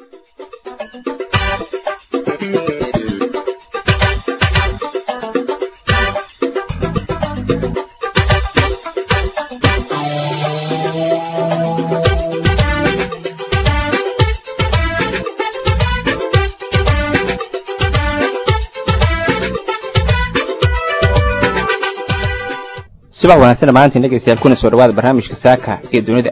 subax wanaagsan dhammaantiin dhegeystayaal kuna soo dhawaada barnaamijka saaka ee dunida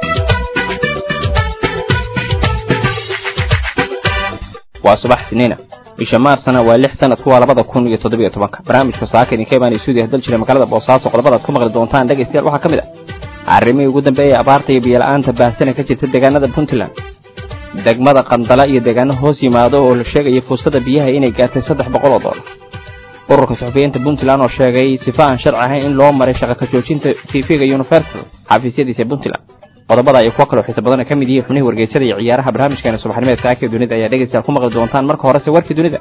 waa subax siniina bisha maarsana waa lix sanadku waa labada kun iyo toddobiyo tobanka barnaamijka saaka idinka imaanay suudiya dal jira magaalada boosaaso qodobada ad ku maqli doontaan dhegeystayaal waxaa ka mid ah arrimihii ugu dambeeyay abaarta iyo biyola'aanta baahsana ka jirta deegaanada puntland degmada qandala iyo deegaano hoos yimaado oo la sheegaya fursada biyaha inay gaartay saddex boqol oo doolar ururka suxufiyiinta puntland oo sheegay sifa aan sharci ahayn in loo maray shaqa ka joojinta tv-ga universal xafiisyadiisa puntland qodobada iyo kuwo kaloo xiisa badana ka mid yihiin xubnihii wargeysada iyo ciyaaraha barnaamijkeena subaxnimeed saaka ee dunida ayaa dhegeystayaal ku maqli doontaan marka horese warkii dunida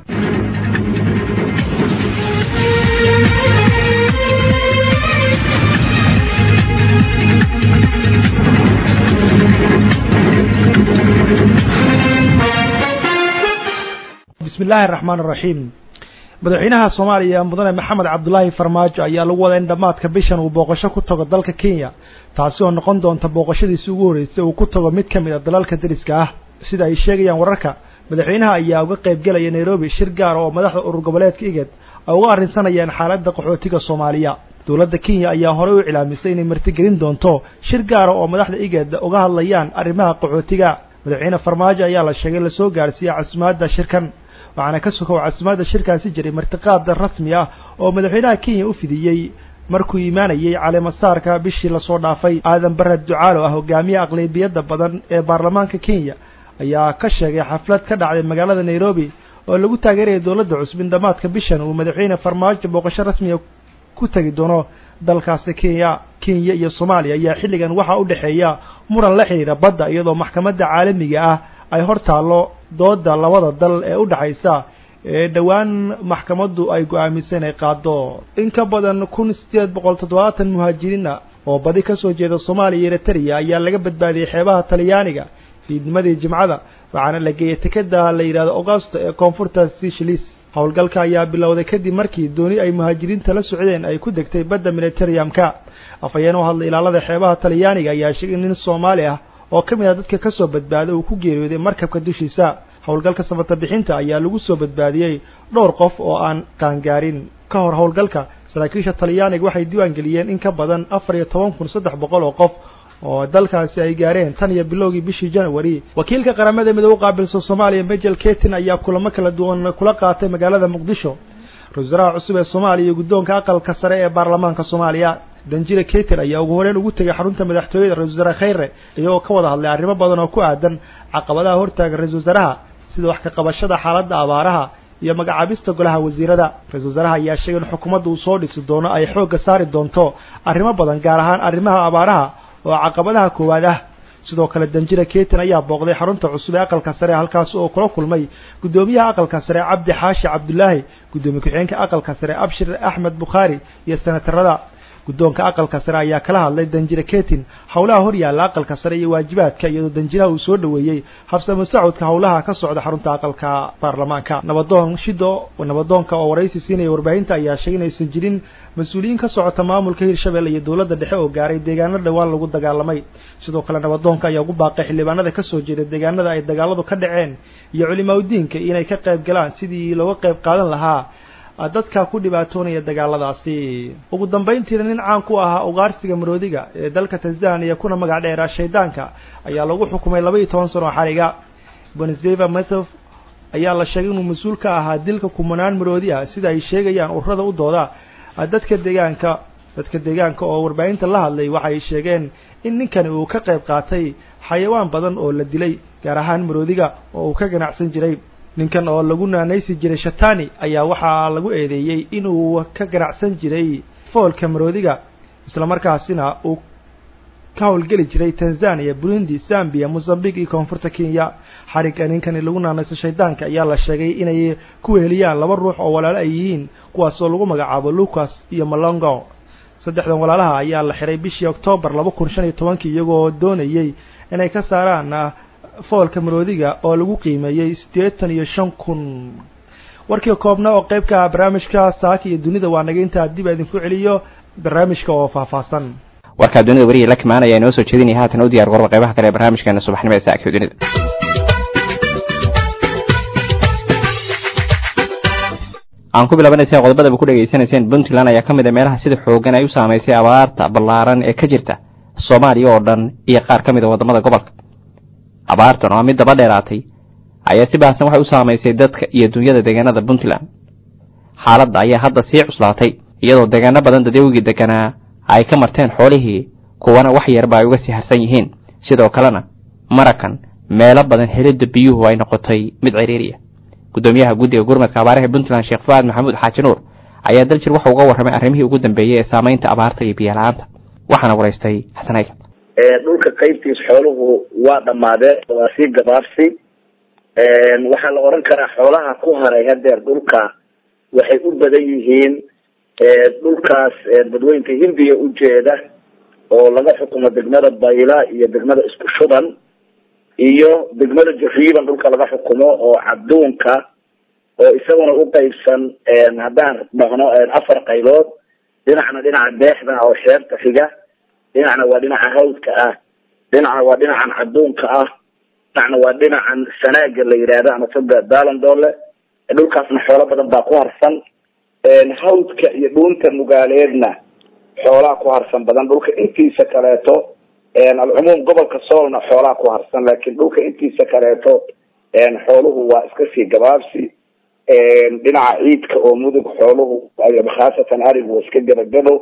bismi illaahi araxmaan araxiim madaxweynaha soomaaliya mudane maxamed cabdulaahi farmaajo ayaa lagu wadaa in dhammaadka bishan uu booqasho ku tago dalka kenya taasi oo noqon doonta booqashadiisii ugu horreysay uu ku tago mid ka mid a dalalka dariska ah sida ay sheegayaan wararka madaxweynaha ayaa uga qayb gelaya nairobi shir gaara oo madaxda urur goboleedka igad ay uga arrinsanayaan xaaladda qaxootiga soomaaliya dowladda kenya ayaa horey u cilaamisay inay martigelin doonto shir gaara oo madaxda igad uga hadlayaan arrimaha qaxootiga madaxweyne farmaajo ayaa la sheegay lasoo gaarsiiyey casumaadda shirkan waxaana ka sokow casimaadda shirkaasi jiray martiqaada rasmi ah oo madaxweynaha kenya u fidiyey markuu imaanayey caleemasaarka bishii lasoo dhaafay aadan bare ducaalo ah hogaamiye aqlabiyadda badan ee baarlamaanka kenya ayaa ka sheegay xaflad ka dhacday magaalada nairobi oo lagu taageeraya dowladda cusub in dhammaadka bishan uu madaxweyne farmaajo booqasho rasmiga ku tegi doono dalkaasi kenya kenya iyo soomaaliya ayaa xilligan waxaa u dhexeeya muran la xidhiidha badda iyadoo maxkamadda caalamiga ah ay hor taallo dooda labada dal ee u dhexaysa ee dhowaan maxkamaddu ay go-aamisay inay qaado in ka badan kun sideed boqol toddobaatan muhaajiriina oo badi ka soo jeeda soomaaliya iyo eritrea ayaa laga badbaadiyey xeebaha talyaaniga fiidnimadii jimcada waxaana la geeyey tekeda la yidhahdo augusto ee koonfurta sicilis howlgalka ayaa bilowday kadib markii dooni ay muhaajiriinta la socdeen ay ku degtay badda militariumka afhayeen u hadlay ilaalada xeebaha talyaaniga ayaa sheegay nin soomaali ah oo ka mid ah dadka ka soo badbaaday uu ku geeriyooday markabka dushiisa howlgalka samata bixinta ayaa lagu soo badbaadiyey dhowr qof oo aan qaangaarin ka hor howlgalka saraakiisha talyaaniga waxay diiwaan geliyeen in ka badan afar iyo toban kun saddex boqol oo qof oo dalkaasi ay gaareen tan iyo bilowgii bishii january wakiilka qaramada midoobe u qaabilsan soomaaliya majel ketin ayaa kulamo kala duwan kula qaatay magaalada muqdisho ra-isul wasaaraha cusub ee soomaaliya iyo guddoonka aqalka sare ee baarlamaanka soomaaliya danjire keter ayaa ugu horeyn ugu tegay xarunta madaxtooyada ra-isul wasaare khayre iyagoo ka wada hadlay arrimo badan oo ku aadan caqabadaha hortaaga ra-isul wasaaraha sida wax ka qabashada xaaladda abaaraha iyo magacaabista golaha wasiirada ra-isul wasaaraha ayaa sheegay in xukuumadda uu soo dhisi doono ay xoogga saari doonto arrimo badan gaar ahaan arrimaha abaaraha oo caqabadaha koowaad ah sidoo kale danjira ketin ayaa booqday xarunta cusub ee aqalka sare halkaas oo kula kulmay guddoomiyaha aqalka sare cabdi xaashi cabdulaahi guddoomiye ku-xigeenka aqalka sare abshir axmed bukhaari iyo senatarada guddoonka aqalka sare ayaa kala hadlay danjire ketin howlaha hor yaalla aqalka sare iyo waajibaadka iyadoo danjiraha uu soo dhoweeyey habsamo sacudka howlaha ka socda xarunta aqalka baarlamaanka nabadoon shido nabadoonka oo waraysi siinaya warbaahinta ayaa sheegay inaysan jirin mas-uuliyiin ka socota maamulka hirshabelle iyo dowladda dhexe oo gaaray deegaano dhowaan lagu dagaalamay sidoo kale nabadoonka ayaa ugu baaqay xildhibaanada ka soo jeeda deegaanada ay dagaaladu ka dhaceen iyo culimaaudiinka inay ka qayb galaan sidii looga qayb qaadan lahaa dadka ku dhibaatoonaya dagaaladaasi ugu dambayntiina nin caan ku ahaa ugaarsiga maroodiga ee dalka tanzania kuna magac dheeraa shaydaanka ayaa lagu xukumay laba iyo toban sano oo xariga bonzeva methof ayaa la sheegay inuu mas-uul ka ahaa dilka kumanaan maroodi ah sida ay sheegayaan ururada u dooda dadka deegaanka dadka deegaanka oo warbaahinta la hadlay waxay sheegeen in ninkani uu ka qayb qaatay xayawaan badan oo la dilay gaar ahaan maroodiga oo uu ka ganacsan jiray ninkan oo lagu naanaysi jiray shatani ayaa waxaa lagu eedeeyey inuu ka ganacsan jiray foolka maroodiga islamarkaasina uu ka howlgeli jiray tanzania burundi zambia mozambique iyo koonfurta kenya xarigga ninkani lagu naanayso shaydaanka ayaa la sheegay inay ku weheliyaan laba ruux oo walaalo ay yihiin kuwaas oo lagu magacaabo lucas iyo malongo saddexdan walaalaha ayaa la xiray bishii octoobar laba kun shan iyo tobankii iyagoo doonayey inay ka saaraan foolka maroodiga oo lagu qiimeeyey siddeetan iyo shan kun warkii koobna oo qayb ka ah barnaamijka saaka iyo dunida waa naga intaa dib a idinku celiyo barnaamijka oo faahfaahsan warkaa dunida warihii la kimaanaya inoo soo jeedinaya haatan u diyar garba qaybaha kale ee barnaamijkeena subaxnimo ee saaka iyo dunida aan ku bilaabanaysa qodobadaba ku dhegaysanayseen puntland ayaa ka mid a meelaha sida xoogan ay u saamaysay abaarta ballaaran ee ka jirta soomaaliya oo dhan iyo qaar ka mid a waddamada gobolka abaartan oo a mid daba dheeraatay ayaa si baahsan waxay u saamaysay dadka iyo dunyada deegaanada puntland xaaladda ayaa hadda sii cuslaatay iyadoo deegaano badan dadeewigii deganaa ay ka marteen xoolihii kuwana wax yarba ay uga sii harsan yihiin sidoo kalena marakan meelo badan helidda biyuhu ay noqotay mid ciriiriya guddoomiyaha guddiga gurmadka abaaraha puntland sheekh fuaad maxamuud xaaji nuur ayaa daljir waxa uga warramay arrimihii ugu dambeeyey ee saamaynta abaarta iyo biyola-aanta waxaana waraystay xasan aykan dhulka qaybtiis xooluhu waa dhammaadeen waa sii gabaabsi waxaa la odhan karaa xoolaha ku haray hadeer dhulka waxay u badan yihiin dhulkaas dadweynta hindiya ujeeda oo laga xukumo degmada bayla iyo degmada isku shuban iyo degmada jariiban dhulka laga xukumo oo cabduunka oo isaguna uqaybsan haddaan dhahno afar qaybood dhinacna dhinaca deexda oo xeebta xiga dhinacna waa dhinaca hawdka ah dhinacna waa dhinacan cabduunka ah dhinacna waa dhinacan sanaaga la yidhaahdo ama toga dalandoole dhulkaasna xoolo badan baa ku harsan hawdka iyo dhuunta nugaaleedna xoolaa ku harsan badan dhulka intiisa kaleeto alcumuum gobolka soolna xoolaa ku harsan laakiin dhulka intiisa kaleeto xooluhu waa iska sii gabaabsi dhinaca ciidka oo mudug xooluhu khaasatan arigu waa iska gabagabo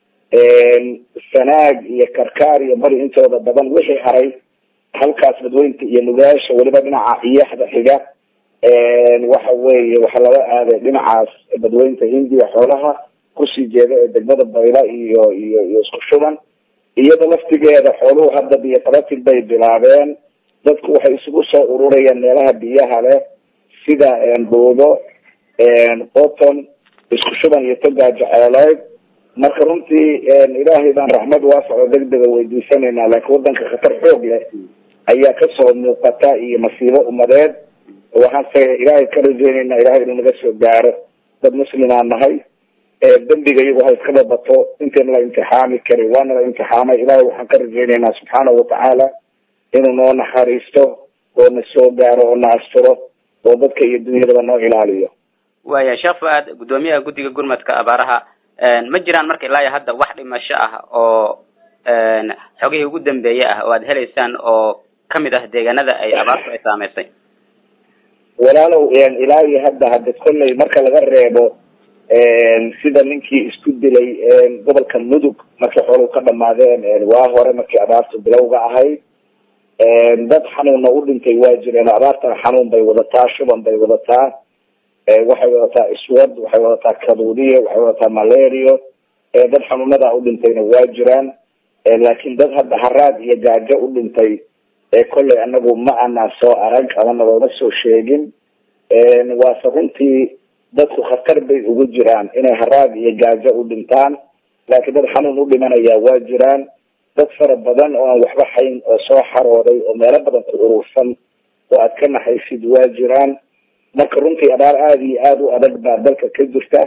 sanaag iyo karkaar iyo bari intooda badan wixii haray halkaas badweynta iyo nugaasha weliba dhinaca iyaxda xiga waxa weeye waxaa laga aaday dhinacaas badweynta hindiya xoolaha kusii jeeda ee degmada bayla iyo iyo iyo isku shuban iyada laftigeeda xooluhu hadda biyo qabatin bay bilaabeen dadku waxay isugu soo ururayaan meelaha biyaha leh sida buubo qoton isku shuban iyo togaa jeceeleyd marka runtii ilaahay baan raxmad waasaco degdega weydiisanaynaa laakiin wadanka khatar xoog leh ayaa kasoo muuqata iyo masiibo umadeed waxaanse ilaahay ka rajeynaynaa ilahay inuu naga soo gaaro dad muslimaan nahay dembiga iyagu ha iskaba bato intayna la imtixaami kari waana la imtixaamay ilahay waxaan ka rajeynaynaa subxaanahu watacaala inuu noo naxariisto oo na soo gaaro oo na asturo oo dadka iyo dunyadaba noo ilaaliyo waya sheekh fu-aad guddoomiyaha guddiga gurmadka abaaraha ma jiraan marka ilaa iyo hadda wax dhimasho ah oo xogihii ugu dambeeye ah oo aad helaysaan oo kamid ah deegaanada ay abaartu ay saameysay walaalow ilaa iyo hadda hade kolley marka laga reebo sida ninkii isku dilay gobolka mudug markii xooluhu ka dhamaadeen waa hore markii abaartu bilowga ahayd dad xanuunna u dhintay waa jireen abaartana xanuun bay wadataa shuban bay wadataa waxay wadataa iswad waxay wadataa kaduudiye waxay wadataa malario dad xanuunada u dhintayna waa jiraan laakiin dad hadda haraad iyo gaajo u dhintay kolley anagu ma anaa soo arag ama nagooma soo sheegin waase runtii dadku khatar bay ugu jiraan inay haraad iyo gaajo u dhintaan laakiin dad xanuun u dhimanaya waa jiraan dad fara badan oo aan waxba hayn oo soo xarooday oo meelo badan ku urursan oo aad ka naxaysid waa jiraan marka runtii abaar aada iyo aada u adag baa dalka ka jirta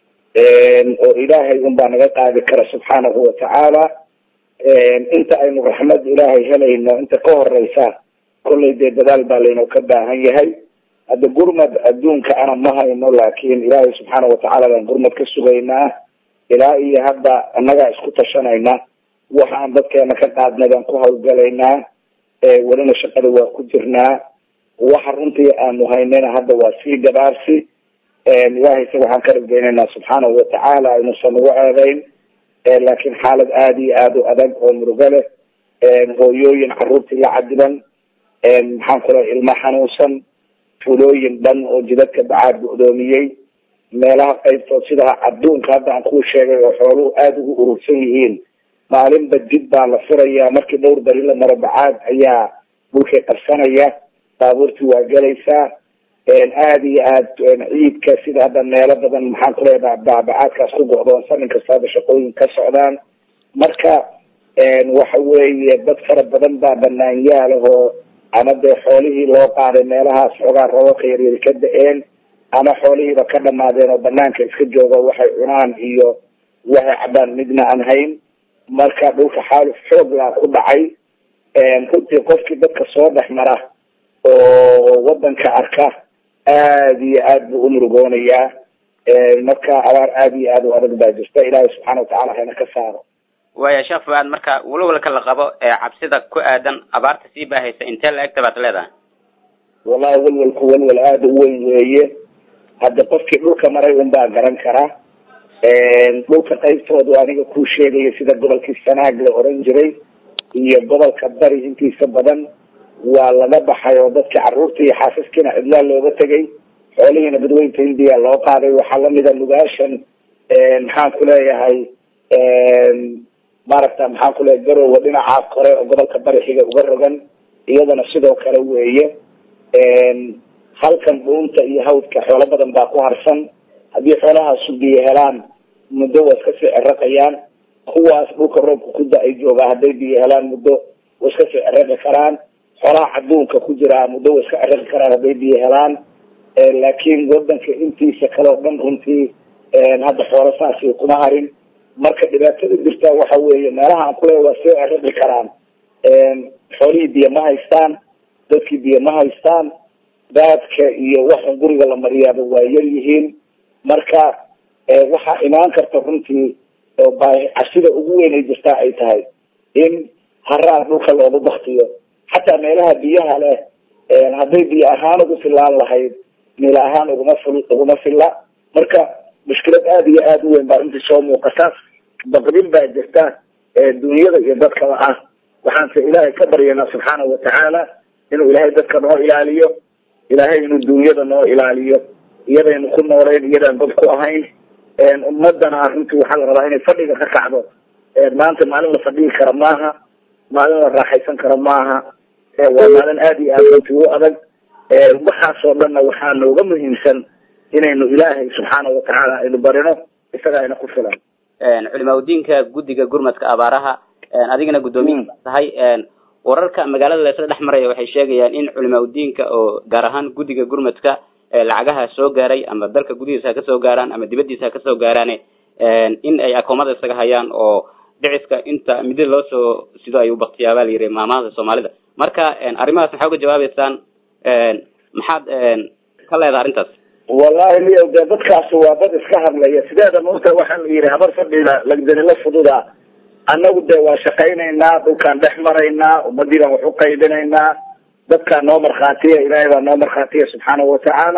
oo ilaahay un baa naga qaadi kara subxaanahu watacaala inta aynu raxmad ilaahay helayno inta ka horeysa kollay dee dadaal baa laynoo ka baahan yahay hadda gurmad adduunka ana ma hayno laakiin ilaahay subxaana watacaala baan gurmad ka sugaynaa ilaa iyo hadda annagaa isku tashanayna waxaan dadkeena ka qaadnay baan ku hawlgalaynaa welina shaqada waa ku jirnaa waxa runtii aanu haynayna hadda waa sii gabaarsi ilaahay se waxaan ka rajeynaynaa subxaanahu watacaala inuusan nagu eedeyn laakiin xaalad aada iyo aada u adag oo murugo leh hooyooyin caruurtii la cadiban maxaan kula ilmo xanuunsan fulooyin dhan oo jidadka bacaad gudoomiyey meelaha qaybtood sida adduunka hadda aan kuu sheegay oo xooluhu aada ugu urursan yihiin maalinba dib baa la furayaa markii dhowr beri la maro bacaad ayaa dhulkay qabsanaya baabuurtii waa gelaysaa aada iyo aad ciidka sida hadda meelo badan maxaan kuleedaha baabacaadkaas ku go'doonsan in kasta hadda shaqooyin ka socdaan marka waxa weeye dad fara badan baa banaanyaalahoo ama dee xoolihii loo qaaday meelahaas xoogaa roobabka yaryari ka da-een ama xoolihiiba ka dhamaadeen oo banaanka iska jooga waxay cunaan iyo waxay cabaan midna aan hayn marka dhulka xaaluf xooglaa ku dhacay runtii qofkii dadka soo dhex mara oo wadanka arka aad iyo aad buu umurugoonayaa marka abaar aad iyo aad u adag baa jirta ilaahay subxaana watacala hayna ka saaro waaya sheekh fuaad marka walwalka la qabo ee cabsida ku aadan abaarta sii baahaysa intee la egta baad leedahay wallahi walwalku walwal aada u weyn weeye hadda qofkii dhulka maray un baa garan kara dhulka qaybtoodu aniga kuu sheegaya sida gobolkii sanaag la oran jiray iyo gobolka bari intiisa badan waa laga baxay oo dadkii carruurta iyo xaasaskiina cidlaa looga tegay xoolihiina badweynta hindiya loo qaaday waxaa lamida lugaashan maxaan ku leeyahay maaragta maxaan ku leeyahay garowa dhinaca kore oo gobolka bari xiga uga rogan iyadana sidoo kale weeye halkan dhuunta iyo hawdka xoolo badan baa ku harsan haddii xoolahaasu biyo helaan muddo waa iska sii ciraqayaan kuwaas dhulka roobka ku da-ay joogaa hadday biyo helaan muddo way iska sii ciraqi karaan xoolaha cadduunka ku jiraa muddo way iska ciraqi karaan hadday biyo helaan laakiin wadanka intiisa kale oo dhan runtii hadda xoolo saasi kuma harin marka dhibaatada jirta waxa weeye meelaha aan kuleeya waa sii ciraqi karaan xoolihii biyo ma haystaan dadkii biyo ma haystaan daadka iyo waxan guriga la mariyaaba waa yar yihiin marka waxaa imaan karta runtii oo baahi cashida ugu weyn ay jirtaa ay tahay in haraad dhulka loogu baktiyo xataa meelaha biyaha leh hadday biyo ahaan ugu filaan lahayd meel ahaan uguma fil uguma filla marka mushkilad aada iyo aada u weyn baa runtii soo muuqata baqdin baa jirta dunyada iyo dadkaba ah waxaanse ilaahay ka baryanaa subxaanahu watacaala inuu ilaahay dadka noo ilaaliyo ilaahay inuu dunyada noo ilaaliyo iyadaynu ku nooleyn iyadaan dad ku ahayn ummadana runtii waxaa la rabaa inay fadhiga ka kacdo maanta maalin la fadhigi kara maaha maalin la raaxaysan kara maaha waa maalin aada iyo aada runtii u adag waxaasoo dhanna waxaa nooga muhiimsan inaynu ilaahay subxaana watacaala aynu barino isaga ayna ku filan culimaa udiinka guddiga gurmadka abaaraha adigana guddoomiya tahay wararka magaalada laysla dhex maraya waxay sheegayaan in culimaa udiinka oo gaar ahaan guddiga gurmadka lacagaha soo gaaray ama dalka gudihiisa ha kasoo gaaraan ama dibadiisa ha kasoo gaaraan in ay akoomada isaga hayaan oo dhiciska inta midda loo soo sido ay ubaktiyaa baa la yidhi maamahada soomaalida marka arrimahaas maxaa uga jawaabeysaan maxaad ka leedaha arrintaas wallahi niyo dee dadkaasi waa dad iska hadlaya sideeda maogta waxaa la yidhi habar fadhida lagdanila fududa annagu dee waa shaqaynaynaa dhulkaan dhex maraynaa ummadii baan wax u qaybinaynaa dadkaa noo markhaatiya ilaahay baa noo markhaatiya subxaanahu watacaala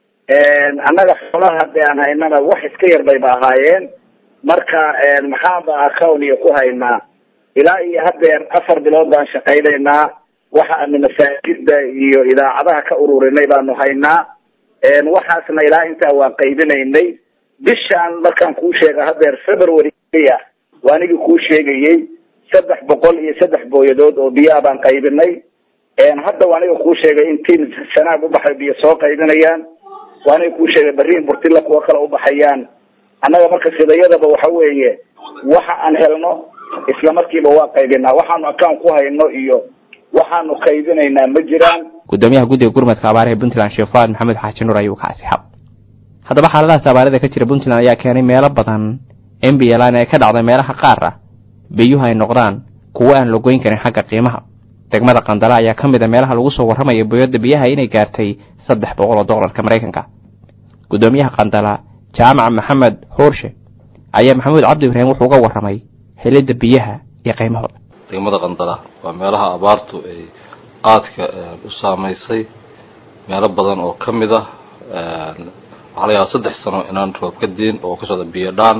annaga xoolaha dee aan haynana wax iska yar bayba ahaayeen marka maxaanba accowntiga ku haynaa ilaa iyo haddeer afar bilood baan shaqaynaynaa waxa aanu masaajida iyo idaacadaha ka ururinay baanu haynaa waxaasna ilaa intaa waan qaybinaynay bishaan markaan kuu sheega haddeer february waa anigii kuu sheegayey saddex boqol iyo saddex booyadood oo biyaa baan qaybinay hadda waa aniga kuu sheegay in tiim sanaag ubaxay biyo soo qaybinayaan waa aniga kuu sheegay bariin burtilla kuwa kale ubaxayaan annaga marka sidayadaba waxa weeye waxa aan helno isla markiiba waa qaybinaa waxaanu account ku hayno iyo waxaanu qaybinaynaa ma jiraan guddoomiyaha guddiga gurmadka abaaraha puntland sheekh fuaad maxamed xaaji nuur ayuu ka asixab haddaba xaaladahaas abaarada ka jira puntland ayaa keenay meelo badan in biyalaan ee ka dhacday meelaha qaar ah biyuhu ay noqdaan kuwo aan la goyn karin xagga qiimaha degmada qandala ayaa ka mid a meelaha lagu soo warramaya boyadda biyaha inay gaartay saddex boqol oo dollarka maraykanka guddoomiyaha qandala jaamac maxamed xuurshe ayaa maxamuud cabdi ibraahim wuxuu uga warramay helidda biyaha iyo qiimahooda degmada qandala waa meelaha abaartu ay aadka u saamaysay meelo badan oo ka mid ah waxaa la yahaa saddex sano inaan roob ka diin oo ka socda biyo dhaan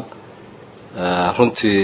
runtii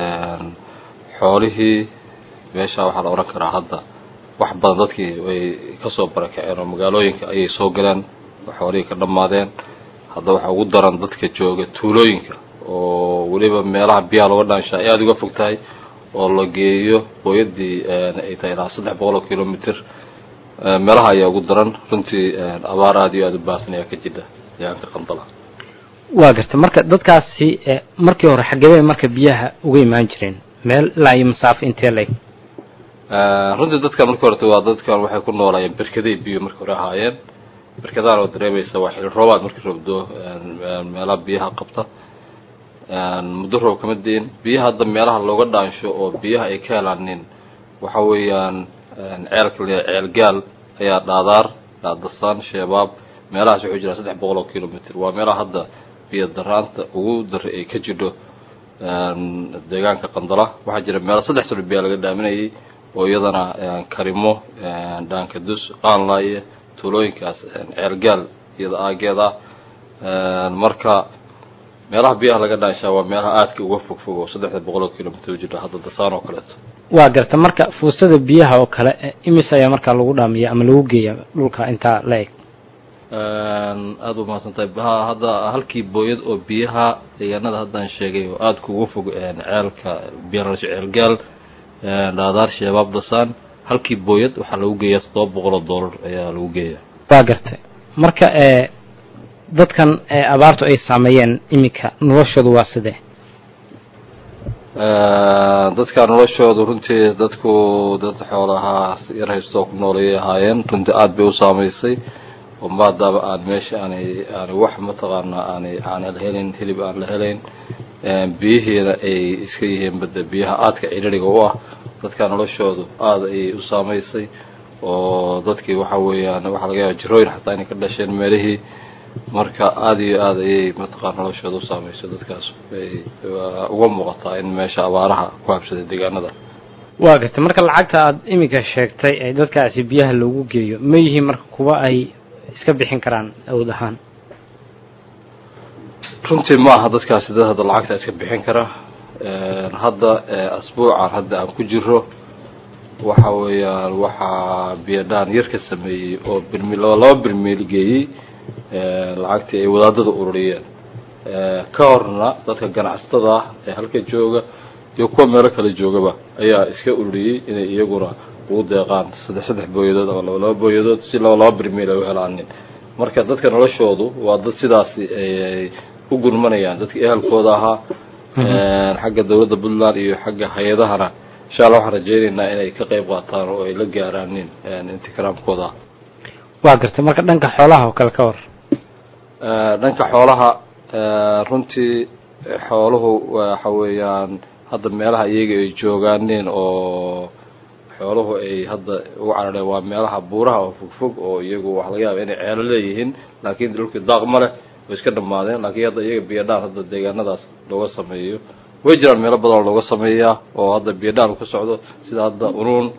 xoolihii meesha waxaa la odhan karaa hadda wax badan dadkii way kasoo barakaceen oo magaalooyinka ayay soo galeen xoolihii ka dhammaadeen hadda waxaa ugu daran dadka jooga tuulooyinka oo weliba meelaha biyaha looga dhaanshaa ay aada uga fog tahay oo la geeyo booyadii ay tahay ilaa saddex boqol oo kilomitr meelaha ayaa ugu daran runtii abaar aada iyo aada u baahsan ayaa ka jira deegaanka qandala waa garta marka dadkaasi markii hore xagebey marka biyaha uga imaan jireen meel ilaa iyo masaafo intee leg runtii dadkan marka horeta waa dadkan waxay ku noolaayeen berkaday biyo marka hore ahaayeen berkadahan oo dareemaysa waa xili roobaad markii roobdo meelaha biyaha qabta muddo roob kama diin biyaha hadda meelaha looga dhaansho oo biyaha ay ka helaanin waxa weeyaan ceelka le ceel gaal ayaa dhaadaar dhaadasaan sheebaab meelahaas wuxuu jiraa saddex boqol oo kilomitr waa meelaha hadda biyo daraanta ugu dara ay ka jidho deegaanka qandala waxaa jira meelo saddex sano biyaa laga dhaaminayay oo iyadana karimo dhaankadus qaanlaaye tuulooyinkaas ceelgaal iyada aageed ah marka meelaha biyaha laga dhaanshaa waa meelaha aadka uga fog fog oo saddexda boqol oo kilomitr u jira hadda dasaan oo kaleeto waa garta marka fuustada biyaha oo kale imis ayaa markaa lagu dhaamiya ama lagu geeya dhulka intaa la eg aada u mahadsan tahay ha hadda halkii booyad oo biyaha deegaanada haddaan sheegay oo aada kuga fog ceelka biyarasho ceelgaal dhaadaar sheebaab dasaan halkii booyad waxaa lagu geeyaa toddoba boqol oo dollar ayaa lagu geeyaa waa gartay marka ee dadkan ee abaartu ay saameeyeen iminka noloshoodu waa sidee dadka noloshoodu runtii dadku dad xoolahaa yar haystoo ku noolayay ahaayeen runtii aada bay u saamaysay oo maadaaba aan meesha aanay aanay wax mataqaanaa aanay aanay la helayn hilib aan la helayn biyihiina ay iska yihiin bada biyaha aadka cidhiriga u ah dadka noloshoodu aada ayay u saamaysay oo dadkii waxa weeyaan waxaa laga yaaba jirooyin xataa inay ka dhasheen meelihii marka aada iyo aada ayay mataqaan noloshooda u saameysay dadkaas ay uga muuqataa in meesha abaaraha ku habsaday deegaanada waa gartay marka lacagta aada iminka sheegtay ee dadkaasi biyaha loogu geeyo ma yihiin marka kuwa ay iska bixin karaan awood ahaan runtii ma aha dadkaasi dad hadda lacagta iska bixin kara hadda asbuucan hadda aan ku jiro waxa weeyaan waxaa biyadhaan yar ka sameeyey oo birmil laba birmiil geeyey lacagtii ay wadaadada ururiyeen ka horna dadka ganacsatada ah ee halka jooga iyo kuwa meelo kale joogaba ayaa iska ururiyey inay iyaguna ugu deeqaan saddex saddex booyadood ama laba laba booyadood si laba laba birmiil ay u helaanin marka dadka noloshoodu waa dad sidaasi ay u gurmanayaan dadkii ehelkooda ahaa xagga dawladda puntland iyo xagga hay-adahana insha allah waxaan rajeynaynaa inay ka qayb qaataan oo ay la gaaraanin intikiraamkooda waa gartay marka dhanka xoolaha oo kale ka war dhanka xoolaha runtii xooluhu waxa weeyaan hadda meelaha iyaga ay joogaanin oo xooluhu ay hadda ugu carareen waa meelaha buuraha oo fogfog oo iyagu waxa laga yaaba inay ceelo leeyihiin laakiin dhulkii daaq ma leh way iska dhamaadeen laakiin hadda iyaga biyadhaan hadda deegaanadaas looga sameeyo way jiraan meelo badan oo looga sameeyaa oo hadda biyadhaan ku socdo sida hadda unuun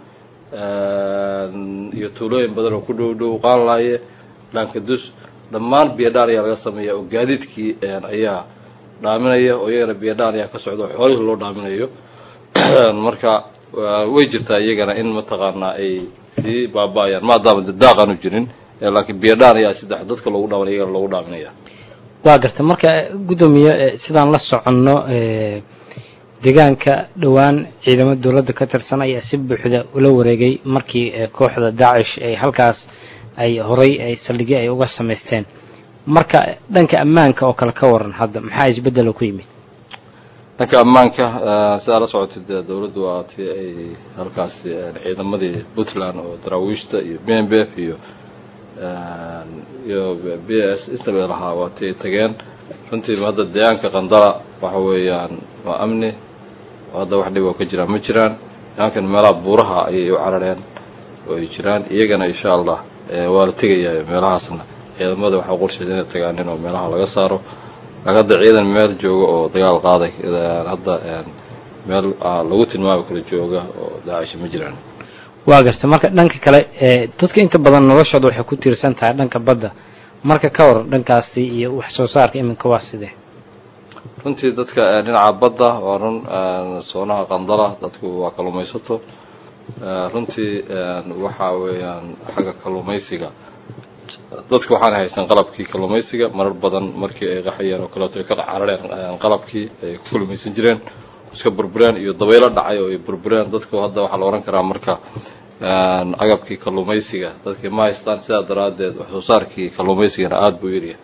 iyo tuulooyin badan oo ku dhow dhow qaanlaaye dhaankadus dhammaan biyadhaan ayaa laga sameeyaa oo gaadiidkii ayaa dhaaminaya oo iyagana biyadhaan ayaa ka socda oo xoolihii loo dhaaminayo marka way jirtaa iyagana in mataqaanaa ay sii baaba-ayaan maadaama de daaq aanu jirin laakiin biyadhaan ayaa saddex dadka loogu dhaaminaya iyagana loogu dhaaminaya waa gartay marka guddoomiye sidaan la soconno deegaanka dhowaan ciidamo dowladda ka tirsan ayaa si buuxda ula wareegay markii kooxda daacish ay halkaas ay horay ay saldhigyo ay uga samaysteen marka dhanka ammaanka oo kale ka waran hadda maxaa isbeddelo ku yimid dhanka ammaanka sidaa la socotay dee dawladdu waa tii ay halkaasi ciidamadii puntland oo daraawiishta iyo b m b f iyo iyo b s intaba lahaa waa tii ay tageen runtii hadda deegaanka qandala waxa weeyaan waa amni hadda wax dhib oo ka jiraan ma jiraan deegaankan meelaha buuraha ayay u carareen oo ay jiraan iyagana insha allah waa la tegayaa meelahaasna ciidamada waxaa qorsheed inay tagaanin oo meelaha laga saaro laakiin hadda ciidan meel jooga oo dagaal qaaday hadda meel lagu tilmaami karo jooga oo daacisha ma jiraan waa gartay marka dhanka kale dadka inta badan noloshooda waxay ku tiirsan tahay dhanka badda marka ka war dhankaasi iyo wax soo saarka iminka waa sidee runtii dadka dhinaca badda waa run soonaha qandala dadku waa kalluumaysato runtii waxa weeyaan xagga kalluumaysiga dadka waxaana haysan qalabkii kalluumaysiga marar badan markii ay qaxayeen oo kaleeto ay ka carareen qalabkii ay ku kalluumaysan jireen iska burbureen iyo dabaylo dhacay oo ay burbureen dadku hadda waxaa la ohan karaa marka agabkii kalluumaysiga dadkii ma haystaan sidaa daraaddeed wax soo saarkii kalluumaysigana aada buu yaryahay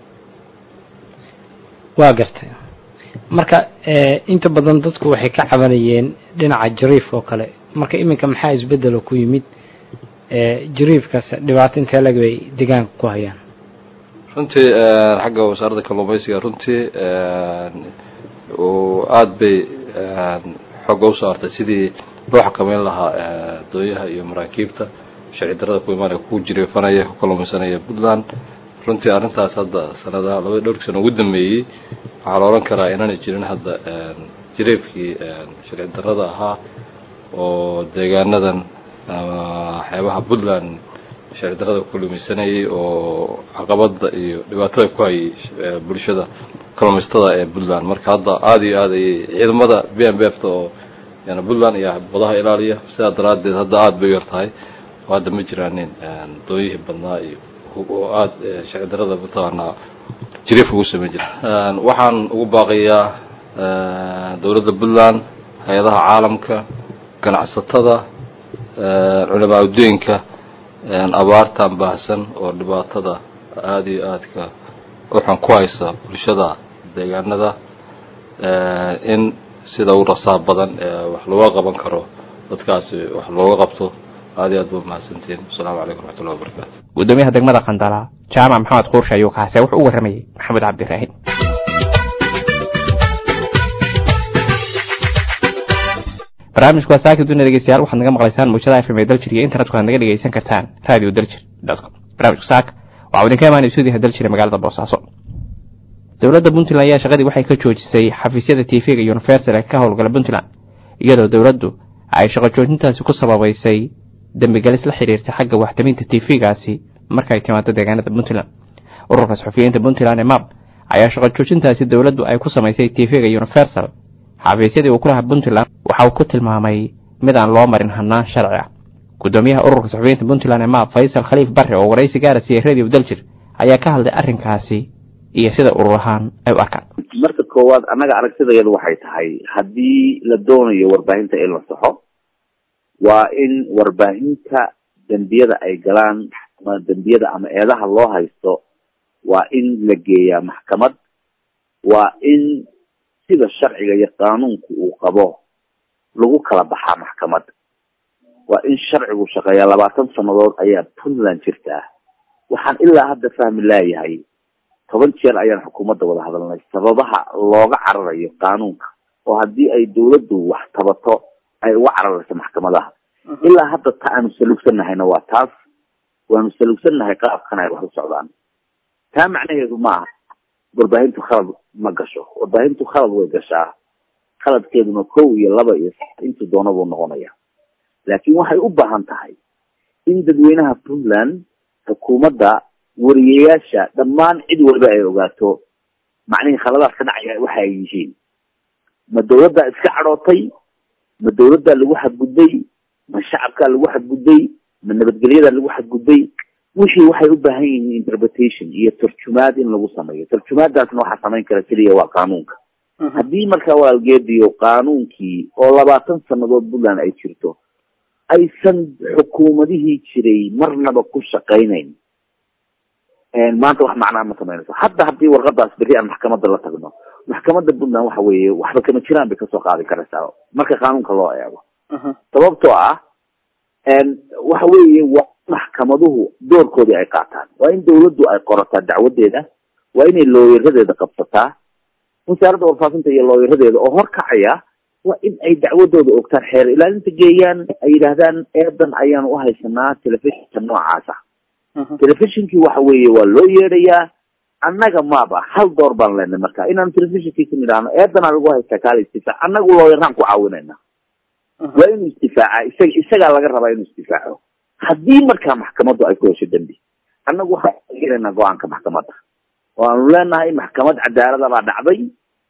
waa gartay marka inta badan dadku waxay ka cabanayeen dhinaca jariif oo kale marka iminka maxaa isbedelo ku yimid jariifkaas dhibaato intee lag bay deegaanka ku hayaan runtii xagga wasaaradda kalluumaysiga runtii aada bay xooga u saartay sidii loo xakameyn lahaa dooyaha iyo maraakiibta sharci darada ku imaanaya ku jiriifanaya ku kalluumaysanaya puntland runtii arrintaas hadda sanadaha labada dhowrkii sano ugu dambeeyey waxaa la odhan karaa inaanay jirin hadda jiriifkii sharci darada ahaa oo deegaanadan xeebaha puntland sharci darada ku kalluumaysanayay oo caqabada iyo dhibaatada ku hayay bulshada kalluumaystada ee puntland marka hadda aada iyo aad ayay ciidamada b m b f ta oo yani puntland iyo badaha ilaaliya sidaa daraaddeed hadda aada bay u yar tahay oo hadda ma jiraanin doonyihii badnaa iyo oo aada sharci darada mataqaanaa jiriif ugu sameyn jira waxaan ugu baaqayaa dowladda puntland hay-adaha caalamka ganacsatada culamaa uddooyinka abaartan baahsan oo dhibaatada aada iyo aadka uxun ku haysa bulshada deegaanada in sida u rasaa badan wax looga qaban karo dadkaasi wax looga qabto aada iyo aad ba mahadsantiin wasalaamu calaykum raxmatullahi wabarakatu gudoomiyaha degmada qandala jaamac maxamed quurshe ayuu kaase wuxuu u warramayey maxamed cabdiraahim barnaamijku waa saaki dunia dhegeystayaal waxaad naga maqlaysaan muujada fm ee daljir iyo internetka waad naga dhegeysan kartaan radio daljir com barnaamijku saaka waxaa idinka imaanaya stuudiyaha daljir ee magaalada boosaaso dowladda puntland ayaa shaqadii waxay ka joojisay xafiisyada tv-ga universal ee ka howlgala puntland iyadoo dowladdu ay shaqo joojintaasi ku sababaysay dembigelis la xiriirtay xagga waxtaminta tv-gaasi marka ay timaado deegaanada puntland ururka saxufiyiinta puntland ee map ayaa shaqo joojintaasi dowladdu ay ku samaysay tv-ga universal xafiisyadii uu ku lahaa puntland waxa uu ku tilmaamay mid aan loo marin hanaan sharci ah gudoomiyaha ururka saxufiyiinta puntland ee map faysal khaliif barre oo waraysi gaara siiyey radio daljir ayaa ka hadlay arrinkaasi iyo sida urur ahaan ay u arkaan marka koowaad annaga aragtidayadu waxay tahay haddii la doonayo warbaahinta in la saxo waa in warbaahinta dembiyada ay galaan ama dembiyada ama eedaha loo haysto waa in la geeyaa maxkamad waa in sida sharciga iyo qaanuunku uu qabo lagu kala baxaa maxkamad waa in sharcigu shaqeeyaa labaatan sanadood ayaa puntland jirtaa waxaan ilaa hadda fahmi laayahay toban jeer ayaan xukuumadda wada hadalnay sababaha looga cararayo qaanuunka oo haddii ay dawladdu wax tabato ay uga cararayso maxkamadaha ilaa hadda ta aanu salugsannahayna waa taas waanu salugsannahay qaabkan ay wax u socdaan taa macnaheedu ma aha warbaahintu khalad ma gasho warbaahintu khalad way gashaa khaladkeeduna kow iyo laba iyo intu doona buu noqonaya laakiin waxay u baahan tahay in dadweynaha puntland xukuumadda wariyayaasha dhammaan cid walba ay ogaato macnihii khaladaad ka dhacaya waxa ay yihiin ma dawladdaa iska cadhootay ma dawladdaa lagu xadgudbay ma shacabkaa lagu xadgudbay ma nabadgelyadaa lagu xadgudbay wixii waxay u baahan yihiin interpretation iyo tarjumaad in lagu sameeyo tarjumaadaasna waxaa samayn kara keliya waa qaanuunka haddii markaa walaalgeediyo qaanuunkii oo labaatan sanadood puntland ay jirto aysan xukuumadihii jiray marnaba ku shaqaynayn maanta wax macnaa ma samaynayso hadda haddii warqadaas berri aan maxkamadda la tagno maxkamadda puntland waxa weeye waxba kama jiraan bay kasoo qaadi karaysaa marka qaanuunka loo eego sababtoo ah waxa weeye waa maxkamaduhu doorkoodii ay qaataan waa in dawladdu ay qorataa dacwadeeda waa inay looyaradeeda qabsataa wasaaradda warfaafinta iyo looyaradeeda oo horkacaya waa in ay dacwadooda ogtaan xeer ilaalinta geeyaan ay yidhaahdaan eedan ayaanu uhaysanaa telefishinka noocaasa telefishinkii waxa weeye waa loo yeedhayaa annaga maaba hal door baan leenay marka inaanu telefishinkii ku nidhaahno eedanaa lagu haystaa kaala istifaac annagu looyaraan ku caawinayna waa inuu istifaaca isaga isagaa laga rabaa inuu istifaaco haddii markaa maxkamaddu ay ku hesho dembi annagu waxaan gelaynaa go-aanka maxkamadda oo aanu leenahay maxkamad cadaalada baa dhacday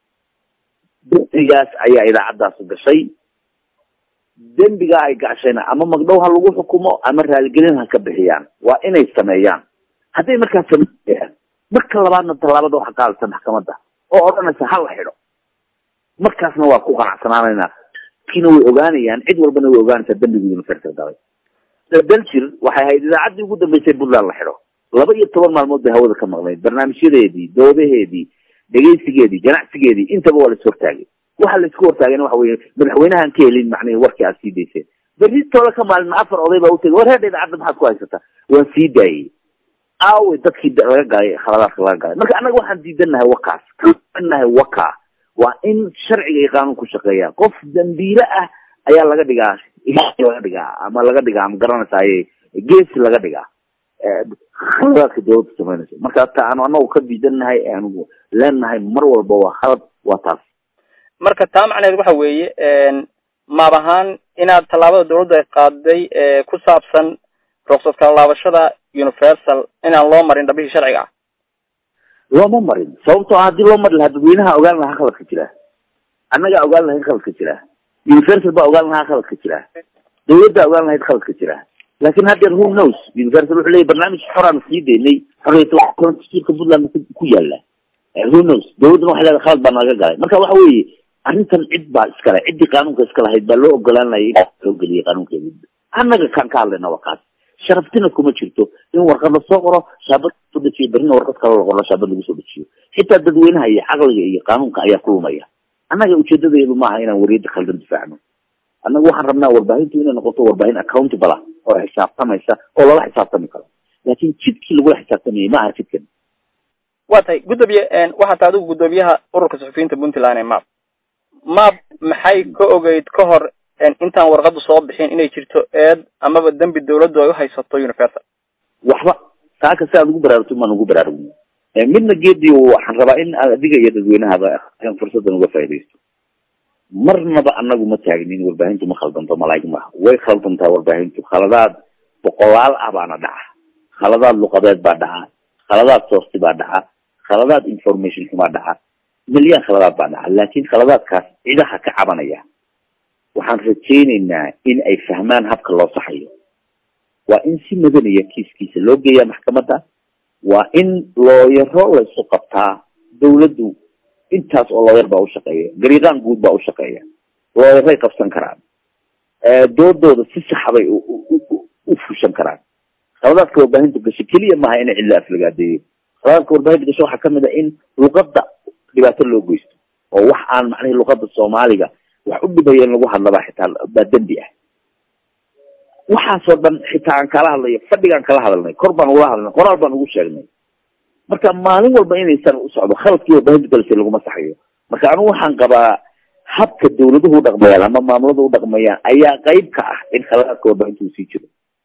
dembigaas ayaa idaacaddaasi gashay dembigaa ay gashayna ama magdhow ha lagu xukumo ama raaligelin ha ka bixiyaan waa inay sameeyaan hadday markaa sameeyaan marka labaadna tallaabada waxa qaadaysa maxkamadda oo odhanaysa ha la xidho markaasna waa ku qanacsanaanaynaa kiina way ogaanayaan cid walbana way ogaanaysaa dembigu universal galay daljir waxay ahayd idaacaddii ugu dambeysay puntland la xidho laba iyo toban maalmood bay hawada ka maqnayd barnaamijyadeedii doodaheedii dhegaysigeedii ganacsigeedii intaba waa la is hortaagay waxa la isku hortaagayna waxa weye madaxweynahan ka helin macnihi warkii aad sii dayseen berritooda ka maalin afar oday baa utagay war heedha idaacadda maxaad ku haysataa waan sii daayey aawe dadkii laga galay khaladaadka laga galay marka annaga waxaan diidanahay wakaas nahay waka waa in sharciga iyo qaanuun ku shaqeeya qof dambiile ah ayaa laga dhigaa laga dhigaa ama laga dhigaa ma garanaysaye geesi laga dhigaa khaladaadka dawladda samaynaysa marka ta aanu anagu ka diidanahay aanu leenahay mar walba waa khalad waa taas marka taa macneed waxa weeye maab ahaan inaad tallaabada dawladdu ay qaaday ku saabsan ruksad kala laabashada universal inaan loo marin dhabihii sharciga ah looma marin sababtoo ah haddii loo mari lahaa dadweynaha ogaan lahaa khaladka jira annagaa ogaan lahayd khaladka jira universal baa ogaan lahaa khaladka jira dawladdaa ogaan lahayd khaladka jira laakin haddeer who knows universal wuxuu leeyahy barnaamij xoraan sii daynay xoriyatulka puntland ku yaala who knows dawladduna waxay leedahay khalad baa naga galay marka waxa weeye arrintan cid baa iskale ciddii qaanuunka iska lahayd baa loo ogolaan layay in loo geliyay qaanuunkeeda annaga kaan ka hadlayna waa kaas sharaftina kuma jirto in warqad lasoo qoro shaabad soo dejiyo berrina warqad kale la qoro shaabad lagu soo dejiyo xitaa dadweynaha iyo caqliga iyo qaanuunka ayaa ku lumaya annaga ujeedadeedu maaha inaan wariyadda khaldan difaacno annaga waxaan rabnaa warbaahintu inay noqoto warbaahin accountable ah oo xisaabtamaysa oo lala xisaabtami karo laakin jidkii lagula xisaabtamayay ma aha jidkan waa tahay guddoomiye waxaa tahay adigu guddoomiyaha ururka suxufiyiinta puntland ee map map maxay ka ogeyd ka hor intaan warqadu soo bixin inay jirto eed amaba dembi dawladdu ay uhaysato universal waxba taaka si aad ugu baraarugto maan ugu baraarugno midna geedii waxaan rabaa in adiga iyo dadweynahaba fursadan uga faaidaysto marnaba anagu ma taagnin warbaahintu ma khaldanto malaa'ig maaha way khaldantaa warbaahintu khaladaad boqolaal ah baana dhaca khaladaad luqadeed baa dhaca khaladaad sourci baa dhaca khaladaad information xumaa dhaca milyan khaladaad baa dhaca laakin khaladaadkaas cidaha ka cabanaya waxaan rajaynaynaa in ay fahmaan habka loo saxayo waa in si madaniya kiiskiisa loo geeyaa maxkamadda waa in looyaro laysu qabtaa dawladdu intaas oo looyar baa ushaqeeya gariiqaan guud baa ushaqeeya looyaray qabsan karaan doodooda si saxbay u fushan karaan khaladaadka warbaahinta gasho keliya maaha ina cidlo aflagaadeeyo khaladaadka warbaahinta gasho waxaa kamid a in luqadda dhibaato loo geysto oo wax aan macnahi luqada soomaaliga wax u dhibaya in lagu hadlabaa xitaa baa dembi ah waxaasoo dhan xitaa aan kala hadlayo fadhigaan kala hadalnay kor baan ugula hadalnay qoraal baan ugu sheegnay marka maalin walba inaysan u socdo khaladkii warbaahinta galsay laguma saxayo marka anigu waxaan qabaa habka dawladuhu udhaqmayaan ama maamulada udhaqmayaan ayaa qayb ka ah in khaladaadka warbaahinta uu sii jiro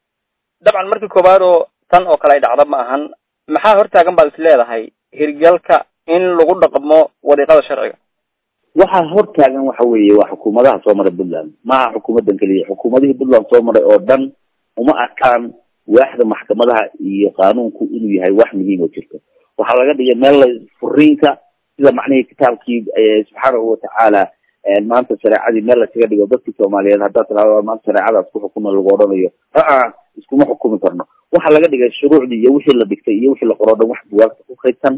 dabcan markii koowaad oo tan oo kale ay dhacda ma ahan maxaa hortaagan baad is leedahay hirgalka in lagu dhaqmo wariiqada sharciga waxaa hortaagan waxa weeye waa xukuumadaha soo maray puntland maaha xukuumadan keliya xukuumadihii puntland soo maray oo dhan uma arkaan waaxda maxkamadaha iyo qaanuunku inuu yahay wax muhiim oo jirto waxaa laga dhigay meel la furiinka sida macnihii kitaabkii subxaanahu watacaala maanta shareecadii meel laskaga dhigo dadkii soomaaliyeed haddaad tirahdo maanta shareecadaas ku xukuma lagu odhanayo aa iskuma xukumi karno waxaa laga dhigay shuruucdii iyo wixii la dhigtay iyo wixii la qoro dhan wax buwaagta ku kaydsan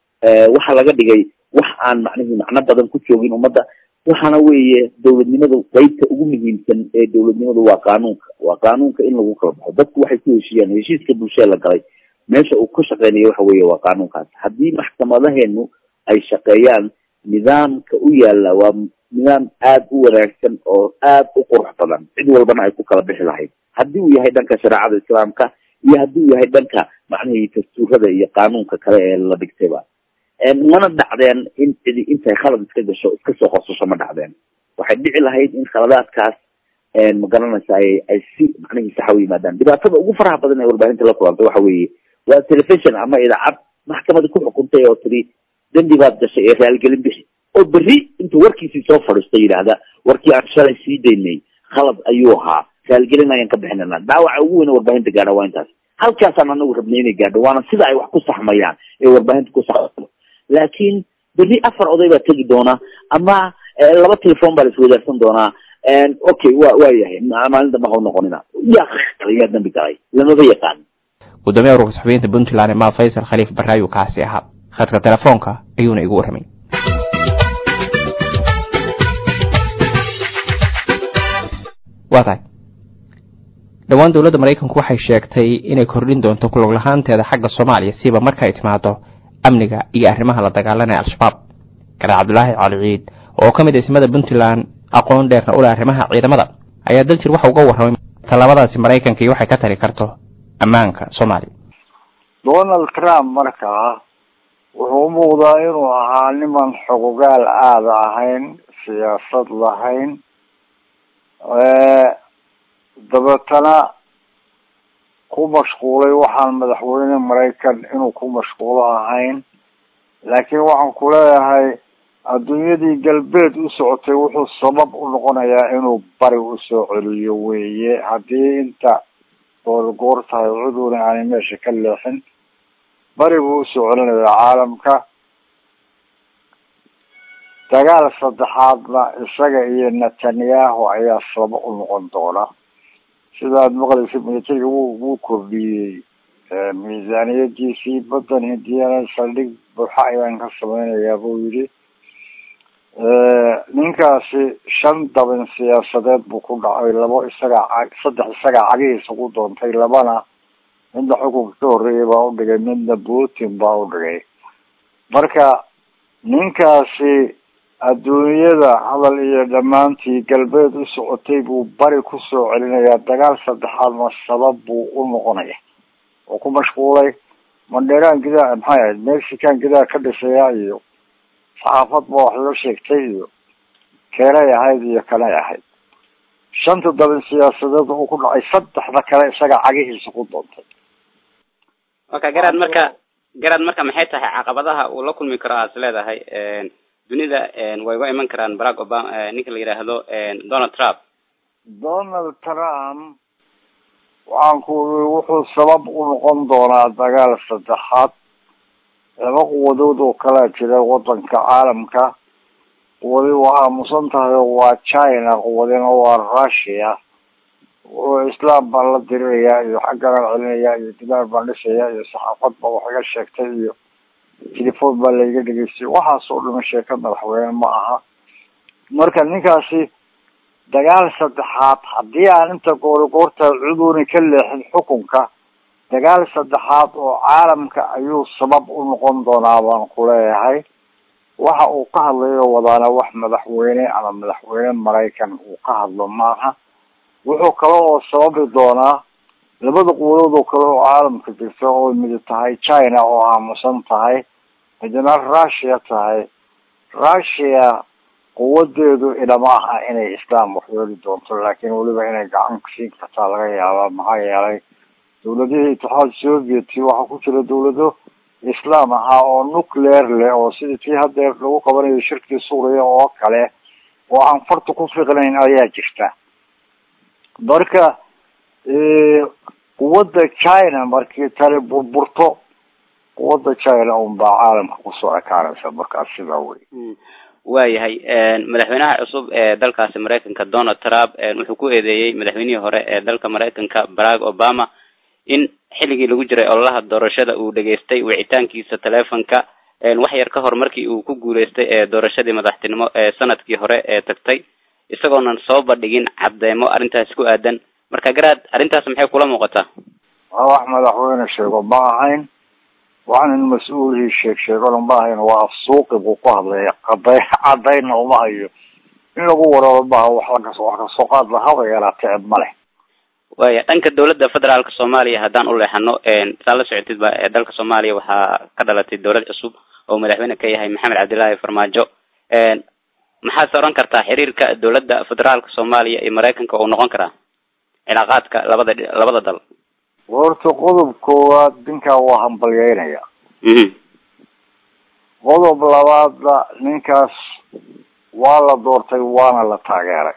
waxaa laga dhigay wax aan macnihii macno badan ku joogin ummadda waxaana weeye dawladnimadu qeybta ugu muhiimsan ee dawladnimadu waa qaanuunka waa qaanuunka in lagu kala baxo dadku waxay ku heshiiyaan heshiiska bulshada la galay meesha uu ka shaqeynayo waxa weeye waa qaanuunkaas haddii maxkamadaheenu ay shaqeeyaan nidaamka u yaala waa nidaam aad u wanaagsan oo aad u qurux badan cid walbana ay ku kala bixi lahayd haddii uu yahay dhanka shareecada islaamka iyo haddii uu yahay dhanka macnihii dastuurada iyo qaanuunka kale ee la dhigtayba mana dhacdeen in cidi intay khalad iska gasho iska soo qosasho ma dhacdeen waxay dhici lahayd in khaladaadkaas ma garanaysa ay ay si macnihii saxa u yimaadaan dhibaatada ugu faraha badan ee warbaahinta la kulantay waxa weeye waa telefishon ama idaacad maxkamada ku xukuntay oo tiri dembi baad gashay ee raalgelin bixi oo berri intuu warkiisii soo fadhiisto yidhaahda warkii aan shalay sii daynay khalad ayuu ahaa raalgelin ayaan ka bixinana dhaawaca ugu weyne warbaahinta gaadha waa intaas halkaasaan anagu rabnay inay gaadho waana sida ay wax ku saxmayaan ee warbaahinta ku saxmayo laakiin berri afar oday baa tegi doona ama laba telefon baa la iswadaarsan doonaa okay wa waa yahay maalin dambe hau noqonina yaa yaa dambi galay lamaba yaqaan gudoomiyaha ururka saxufiyiinta puntland ma faysal khaliif baraayu kaasi ahaa khadka telefoonka ayuuna igu warramay waa tahay dhowaan dowladda maraykanku waxay sheegtay inay kordhin doonto kulog lahaanteeda xagga soomaaliya siba marka ay timaado amniga iyo arrimaha la dagaalanaya al-shabaab garaa cabdulaahi cali ciid oo ka mid a ismada puntland aqoon dheerna u leh arrimaha ciidamada ayaa daljir waxa uga warramay tallaabadaasi maraykanka iyo waxay ka tari karto ammaanka soomaaliya donald trump markaa wuxuu u muuqdaa inuu ahaa niman xogogaal aada ahayn siyaasad lahayn dabeetana ku mashquulay waxaan madaxweyne maraykan inuu ku mashquulo ahayn laakiin waxaan ku leeyahay adduunyadii galbeed u socotay wuxuu sabab u noqonayaa inuu bari usoo celiyo weeye haddii inta goorgoor tahay cuduna aanay meesha ka leexin bari buu usoo celinayaa caalamka dagaal saddexaadna isaga iyo netanyahu ayaa sabab u noqon doona sidaad maqlaysa militariga wuu wuu kordhiyey miisaaniyadiisii badan hindiyana saldhig buuxa ayaan ka sameynayaa buu yidhi ninkaasi shan dabin siyaasadeed buu ku dhacay labo isagaa saddex isagaa cagihiisa ku doontay labana midna xukunka ka horreeyay baa udhigay midna putin baa udhigay marka ninkaasi adduunyada hadal iyo dhammaantii galbeed u socotay buu bari kusoo celinayaa dagaal saddexaadna sabab buu u noqonaya oo ku mashquulay mandheeraan gidaa maxay ahayd mexican gidaa ka dhisaya iyo saxaafad ba wax loo sheegtay iyo keenay ahayd iyo kanay ahayd shanta dabin siyaasadeed uu ku dhacay saddexda kale isaga cagihiisa ku doontay waka garaad marka garaad marka maxay tahay caqabadaha uu la kulmi karo aad is leedahay dunida way uga iman karaan barack obama ninka la yidhaahdo donald trump donald trump waxaan ku wuxuu sabab u noqon doonaa dagaal saddexaad laba quwadood oo kalaa jira wadanka caalamka quwadi waa aamusan tahay oo waa china quwadina waa russia oo islaam baan la dirirayaa iyo xagganaan celinayaa iyo dimaar baan dhisayaa iyo saxaafad ba wax iga sheegtay iyo telefon baa laiga dhegeystay waxaas oo dhama sheeka madaxweyne ma aha marka ninkaasi dagaal saddexaad haddii aan inta goorigoorta cuduni ka leexin xukunka dagaal saddexaad oo caalamka ayuu sabab u noqon doonaa baan ku leeyahay waxa uu ka hadlayo wadaana wax madaxweyne ama madaxweyne maraykan uu ka hadlo maaha wuxuu kale oo sababi doonaa labada quwadood oo kale oo caalamka jirta oo midi tahay china oo aamusan tahay midna russia tahay russia quwadeedu ilama aha inay islam waxyeeli doonto laakiin weliba inay gacan siin kartaa laga yaabaa maxaa yeelay dawladihii itixaad sovieti waxaa ku jira dawlado islaam ahaa oo nuclear leh oo sidii tii haddeer lagu qabanayo shirkii suuriya oo kale oo aan farta ku fiqnayn ayaa jirta marka quwadda china markii tani burburto quwadda china unbaa caalamka kusoo ekaanaysa markaas sidaa wey waayahay madaxweynaha cusub ee dalkaasi maraykanka donald trump wuxuu ku eedeeyey madaxweynihii hore ee dalka maraykanka barack obama in xilligii lagu jiray ololaha doorashada uu dhageystay wicitaankiisa telefonka wax yar ka hor markii uu ku guuleystay ee doorashadii madaxtinimo ee sanadkii hore ee tagtay isagoonan soo bandhigin cadeymo arrintaasi ku aadan marka garaad arrintaas maxay kula muuqataa waa wax madaxweyne sheego ma ahayn waxaan in mas-uulihii sheeg sheegona ma ahayn waa afsuuqi buu ku hadlaya caday cadayna uma hayo in lagu wararo maaha wax lakas wax kasoo qaad lahaba yaraatee ma leh waya dhanka dawladda federaalka soomaaliya haddaan u leexano saa la socotid ba dalka soomaaliya waxaa ka dhalatay dawlad cusub oo madaxweyne ka yahay maxamed cabdillaahi farmaajo maxaase oran kartaa xiriirka dawladda federaalka soomaaliya iyo maraykanka uu noqon karaa cilaaqaadka labada labada dal horta qodob koowaad ninkaa waa hambalyeynaya qodob labaadna ninkaas waa la doortay waana la taageeray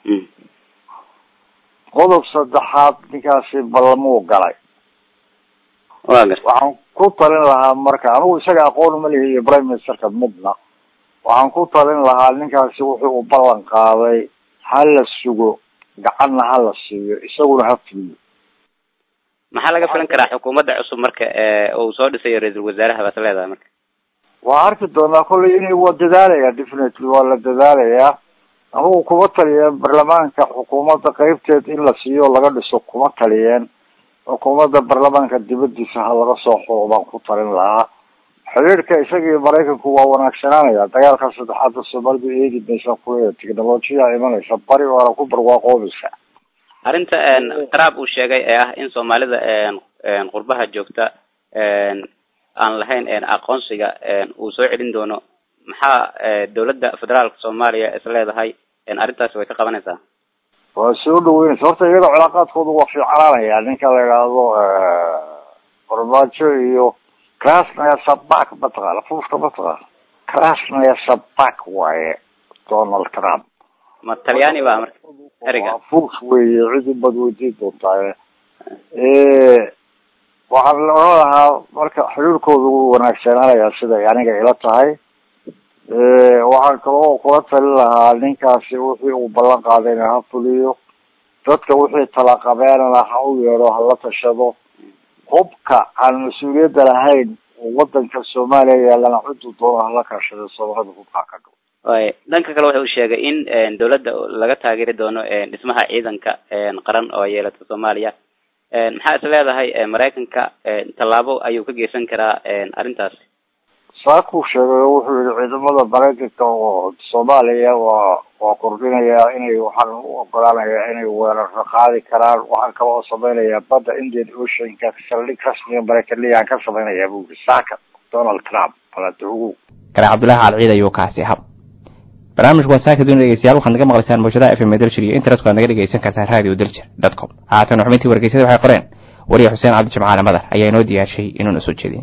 qodob saddexaad ninkaasi ballamuu galay waxaan ku talin lahaa marka anigu isaga aqoon ma lihi iyo prime ministerka midna waxaan ku talin lahaa ninkaasi wuxuu u ballan qaaday ha la sugo gacanna ha la siiyo isaguna ha fuliyo maxaa laga filan karaa xukuumadda cusub marka uu soo dhisayo ra-iisul wasaaraha baad leedahay marka waa arki doonaa kollay in waa dadaalaya definitely waa la dadaalayaa anigu kuma taliyeen baarlamaanka xukuumadda qeybteed in la siiyo laga dhiso kuma taliyeen xukuumadda baarlamaanka dibadiisa ha laga soo xuro baan ku talin lahaa xiriirka isagii maraykanku waa wanaagsanaanaya dagaalka saddexaadda soomaalidu eegi maysa kuleeda technolojiya imanaysa bari waana ku barwaaqoobaysa arrinta qaraab uu sheegay ee ah in soomaalida qurbaha joogta aan lahayn aqoonsiga uu soo celin doono maxaa dawladda federaalka soomaaliya is leedahay arrintaasi way ka qabanaysaa waa soo dhaweynaysa horta iyada cilaaqaadkoodu waa fiicanaanaya ninka la idhaahdo farmaajo iyo krasnaya sabak mataqaana fuuska mataqaana krasnaya sabak waaye donald trump ma talyaani ba marka eriga fuus weeye cid ubad weydiin doontaa waxaan la oran lahaa marka xiriirkoodu wuu wanaagsanaanayaa siday aniga ila tahay waxaan kaloo kula talin lahaa ninkaasi wixii uu ballan qaadayna ha fuliyo dadka wixii talaqabeenana ha u yeedho hala tashado hubka aan mas-uuliyadda lahayn oo wadanka soomaaliya yaalana ciduu doono hala kaashado soomaalida hubkaa ka dhao way dhanka kale waxa uu sheegay in dawladda laga taageeri doono dhismaha ciidanka qaran oo yeelata soomaaliya maxaa is leedahay maraykanka tallaabo ayuu ka geysan karaa arrintaas saakuu sheegay oo wuxuu yihi ciidamada maraykanka oo soomaaliya waa waa kordhinayaa inay waxaan u ogolaanayaa inay weeraro qaadi karaan waxaan kale oo samaynayaa badda indian oceanka saldhig rasmiga maraykaniyaan ka samaynayaa buu yihi saaka donald trump baladaogow kare cabdullaahi calciid ayuu kaasi hab barnaamijku waa saaka dunia dhegeystayaal waxaad naga maqlaysaan mawjadaha f m dalshir iyo internetka waad naga dhegeysan kartaan radio dalshir dot com haatan xubintii wargeysyada waxay qoreen wariye xuseen cabdi jimcaale madar ayaa inoo diyaarshay inuuna soo jeedin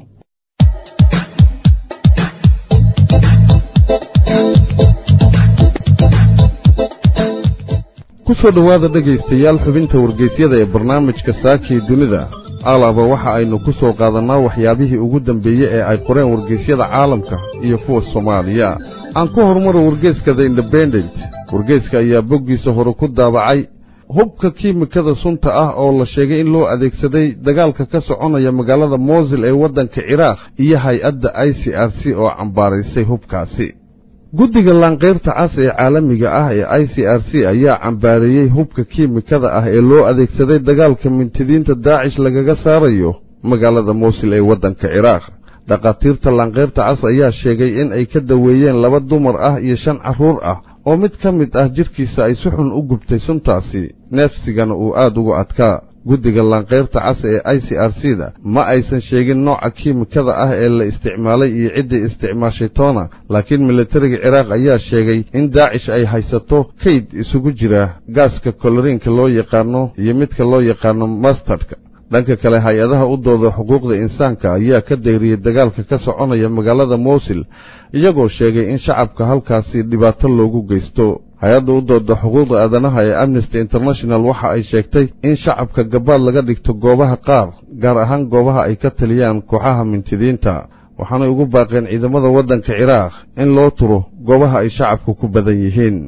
ku soo dhowaada dhegaystayaal xubinta wargeysyada ee barnaamijka saakii dunida alaaba waxa aynu ku soo qaadannaa waxyaabihii ugu dambeeyey ee ay qoreen wargeysyada caalamka iyo kuwa soomaaliya aan ku horumaro wargeyska the independent wargeyska ayaa boggiisa hore ku daabacay hubka kiimikada sunta ah oo la sheegay in loo adeegsaday dagaalka ka soconaya magaalada moosil ee waddanka ciraaq iyo hay-adda i c r c oo cambaaraysay hubkaasi guddiga laanqayrta cas ee caalamiga ah ee i c r c ayaa cambaareeyey hubka kiimikada ah ee loo adeegsaday dagaalka mintidiinta daacish lagaga saarayo magaalada moosil ee waddanka ciraaq dhakhaatiirta laanqayrta cas ayaa sheegay in ay ka daweeyeen laba dumar ah iyo shan carruur ah oo mid ka mid ah jidhkiisa ay si xun u gubtay suntaasi neefsigana uu aad ugu adkaa guddiga laanqayrta cas ee i c r c da ma aysan sheegin nooca kiimikada ah ee la isticmaalay iyo ciddii isticmaashay toona laakiin militariga ciraaq ayaa sheegay in daacish ay haysato kayd isugu jira gaaska koloriinka loo yaqaano iyo midka loo yaqaano mastardka dhanka kale hay-adaha u dooda xuquuqda insaanka ayaa ka dayriyey dagaalka ka soconaya magaalada moosil iyagoo sheegay in shacabka halkaasi dhibaato loogu geysto hay-adda u dooda xuquuqda aadanaha ee amnesty international waxa ay sheegtay in shacabka gabaad laga dhigto goobaha qaar gaar ahaan goobaha ay ka taliyaan kooxaha mintidiinta waxaanay ugu baaqeen ciidamada waddanka ciraaq in loo turo goobaha ay shacabku ku badan yihiin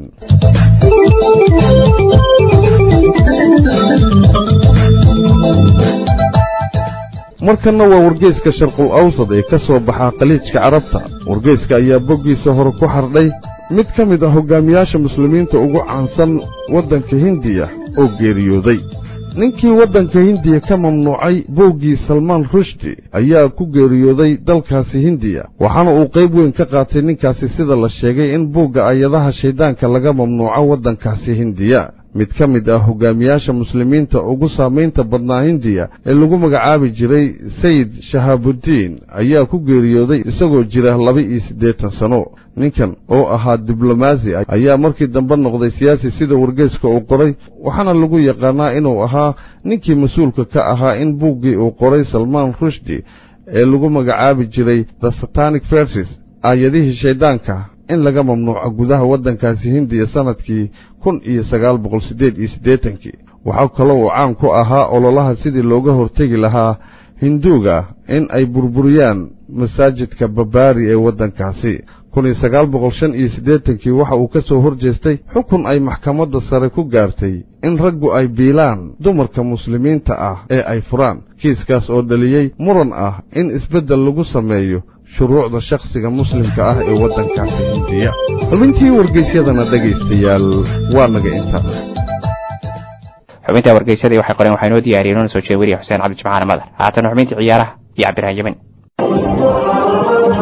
markanna waa wargeyska sharqul awsad ee ka soo baxaa khaliijka carabta wargeyska ayaa boggiisa hore ku xardhay mid ka mid ah hoggaamiyaasha muslimiinta ugu caansan waddanka hindiya oo geeriyooday ninkii waddanka hindiya ka mamnuucay booggii salmaan rushdi ayaa ku geeriyooday dalkaasi hindiya waxaana uu qayb weyn ka qaatay ninkaasi sida la sheegay in buugga ayadaha shayddaanka laga mamnuuco waddankaasi hindiya mid ka mid ah hoggaamiyaasha muslimiinta ugu saamaynta badnaa hindiya ee lagu magacaabi jiray sayid shahaabudiin ayaa ku geeriyooday isagoo jira laba-iyo siddeetan sano ninkan oo ahaa diblomaasi ayaa markii dambe noqday siyaasi sida wargeyska uu qoray waxaana lagu yaqaanaa inuu ahaa ninkii mas-uulka ka ahaa in buuggii uu qoray salmaan rushdi ee lagu magacaabi jiray the satanic verses aayadihii shayddaanka in laga mamnuuco gudaha waddankaasi hindiya sannadkii kun iyo sagaal boqol siddeed iyo siddeetankii waxaa kaloo uu caan ku ahaa ololaha sidii looga hortegi lahaa hinduuga in ay burburiyaan masaajidka babaari ee waddankaasi kun iyo sagaal boqol shan iyo siddeetankii waxa uu ka soo hor jeestay xukun ay maxkamadda sare ku gaartay in raggu ay biilaan dumarka muslimiinta ah ee ay furaan kiiskaas oo dhaliyey muran ah in isbeddel lagu sameeyo shuruucda shakhsiga muslimka ah ee waddankaasi hindiya xubintii wargeysyadana dhegaystayaal waa naga inta xubinta wargeysadii waxay qoreen waxaa inoo diyaariyeen una soo jeeda weriye xuseen cabdi jimcaale madar haatan xubintii ciyaaraha iyo cabdirahan yemen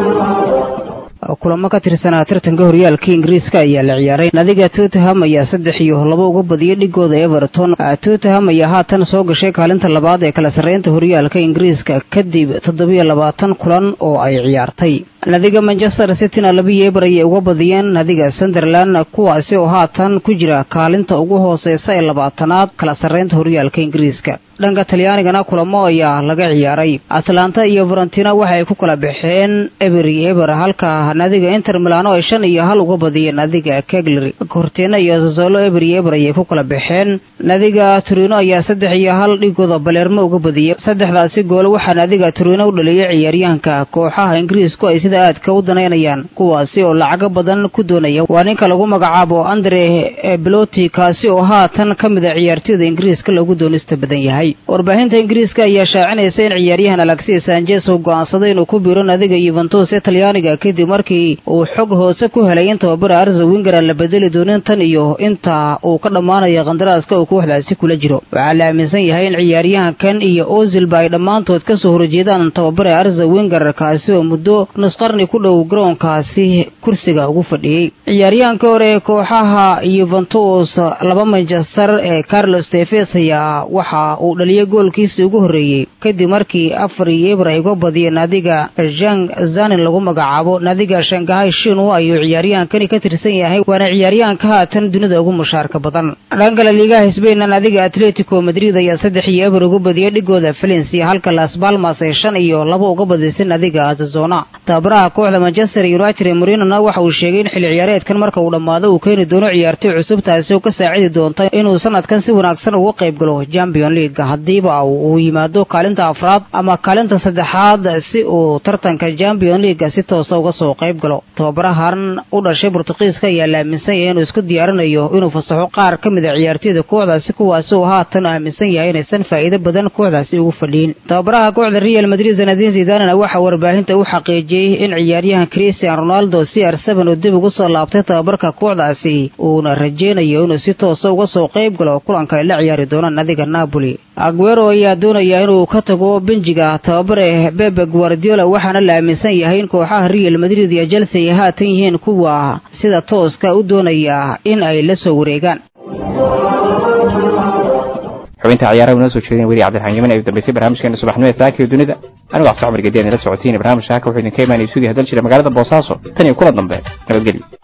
kulamo ka tirsanaa tartanka horyaalka ingiriiska ayaa la ciyaaray nadiga tottenham ayaa saddex iyo laba uga badiyay dhigooda everton tottenham ayaa haatan soo gashay kaalinta labaad ee kala sarreynta horyaalka ingiriiska kadib toddobiyo labaatan kulan oo ay ciyaartay nadiga manchester cityna labiyo eber ayay uga badiyeen nadiga sunderland kuwaasi oo haatan ku jira kaalinta ugu hooseysa ee labaatanaad kala sarreynta horyaalka ingiriiska dhanka talyaanigana kulamo ayaa laga ciyaaray atlanta iyo varentina waxay ku kala baxeen eber iyo eber halka nadiga inter milano ay shan iyo hal uga badiyeen nadiga keglery cortina iyo sasolo eber iyo eber ayay ku kala baxeen nadiga turino ayaa saddex iyo hal dhigooda balermo uga badiyey saddexdaasi gool waxaa nadiga turino u dhaliyay ciyaaryahanka kooxaha ingiriisku ay sida aadka u danaynayaan kuwaasi oo lacago badan ku doonaya waa ninka lagu magacaabo andre beloti kaasi oo haatan ka mid a ciyaartooyda ingiriiska lagu doonista badan yahay warbaahinta ingiriiska ayaa shaacinaysa in ciyaaryahan alexis sanchez uu go'aansaday inuu ku biiro nadiga yuventus ee talyaaniga kadib markii uu xog hoose ku helay in tababara arza wingera la bedeli doonin tan iyo inta uu ka dhammaanayo qandaraaska uu kooxdaasi kula jiro waxaa la aaminsan yahay in ciyaaryahankan iyo ozilba ay dhammaantood ka soo horjeedaan tababare arza winger kaasi oo muddo nusqarni ku dhow garoonkaasi kursiga ugu fadhiyey ciyaaryahanka hore ee kooxaha yuventus laba manchester ee carlos tefes ayaa waxa uu dhaliyay goolkiisii ugu horreeyey kadib markii afar iyo eber ay uga badiyeen nadiga jang zanin lagu magacaabo nadiga shangahay shinu ayuu ciyaaryahankani ka tirsan yahay waana ciyaaryahanka haatan dunida ugu mushaarka badan dhankale liigaha sbainna nadiga atletico madrid ayaa saddex iyo eber uga badiyay dhigooda valencia halka las balmas ay shan iyo laba uga badisay nadiga azazona tababaraha kooxda manchester united ee murinona waxa uu sheegay in xilli ciyaareedkan marka uu dhammaado uu keeni doono ciyaartoy cusub taasi oo ka saacidi doonta inuu sanadkan si wanaagsan uga qayb galo champion league haddiiba uu yimaado kaalinta afraad ama kaalinta saddexaad si uu tartanka champion league si toosa uga soo qayb galo tababarahan u dhashay bortuqiiska ayaa la aaminsan yahay inuu isku diyaarinayo inuu fasaxo qaar ka mid a ciyaartoyda kooxdaasi kuwaasi oo haatan aaminsan yahay inaysan faa'iido badan kooxdaasi ugu fadhiyin tababaraha kooxda real madrid zanadin zidanana waxaa warbaahinta u xaqiijiyey in ciyaaryahan christian ronaldo c r seven oo dib ugu soo laabtay tababarka kooxdaasi uuna rajeynayo inuu si toosa uga soo qayb galo kulanka ay la ciyaari doonaan nadiga napoli aguero ayaa doonaya inuu ka tago benjiga tababare bebe guardiola waxaana la aaminsan yahay in kooxaha real madrid iyo chelsea ay haatan yihiin kuwa sida tooska u doonaya in ay la soo wareegaan xubinta ciyaaraha inoo soo jeedin weli cabdiraxmaan yemen ee u dambeysay barnaamijkeena subaxnimada saaka iyo dunida anigu cabdi cumar gediyan ila socotiin barnaamijka halka wuxuu idinka imaanaya suudiya hadal jira magaalada boosaaso tan iyo kula dambe nabadgelyo